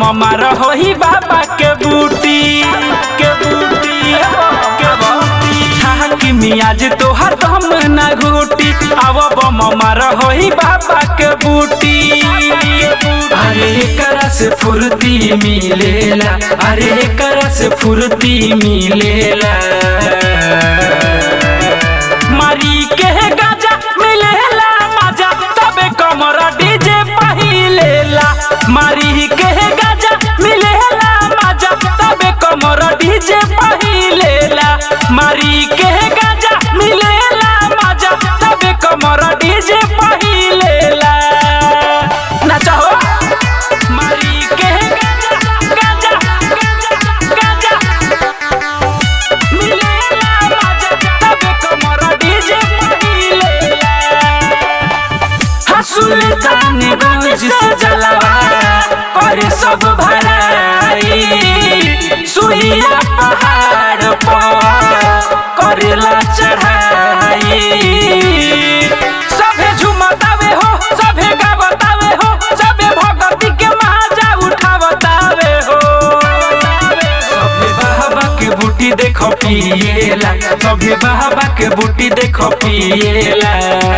मार होई बाबा के बूटी के बूटी के बूटी हाकी मियाज तोहर दम ना घूटी आव बम मार होई बाबा के बूटी अरे एकरा से फुर्ती मिलेला अरे एकरा से फुर्ती मिलेला मारी के गाजा मिलेला मजा तबे कमर डीजे पहिलेला मारी के गाजा मिलेला मजा तबे कमर डीजे पहिलेला मारी के गाजा मिलेला मजा तबे कमर डीजे पहिलेला नाचा हो मारी के गाजा गाजा गाजा गाजा मिलेला मजा तबे कमर डीजे पहिलेला सुल्तान गंज से जलवा करे सब भराई सुइया पहाड़ पर करेला चढ़ाई सभे झुमतावे हो सभे गावतावे हो सभे भगती के माजा उठावतावे हो सभे बाबा के बूटी देखो पिएला सभे बाबा के बूटी देखो पिएला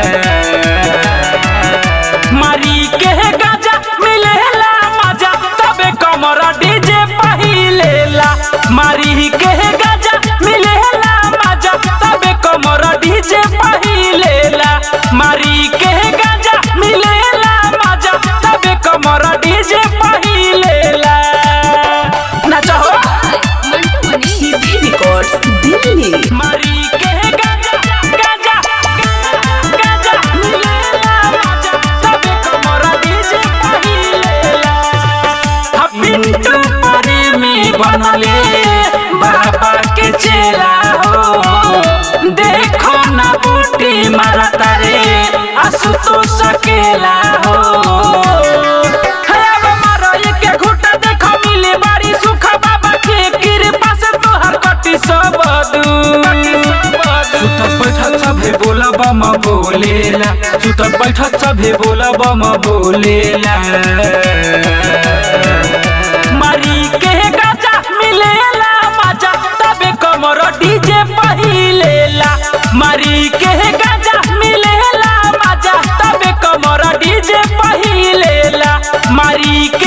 मारी के गाजा मिलेला मजा तबे कमर डीजे पहिलेला मारी के गाजा मिलेला मजा तबे कमर डीजे पहिलेला मारी के गाजा मिलेला मजा तबे कमर डीजे पहिलेला नाचा हो मंटू मनी सीबी रिकॉर्ड्स दिल्ली मारी के गाजा गाजा गाजा मिलेला मजा तबे कमर डीजे पहिलेला पिंटू परे में बनले बाबा के चेला हो देखो ना बूटी मारा तारे आसु तो सकेला हो हे अब मारो एक घुट देखो मिले बारी सुख बाबा के कृपा से तोहर कटी सब सुतत बैठत सभे बोला बम बोलेला सुतत बैठत सभे बोला बम बोलेला मारी के गाजा मिलेला मजा तबे कमर डीजे पहिलेला मारी के गाजा मिलेला मजा तबे कमर डीजे पहिलेला मारी के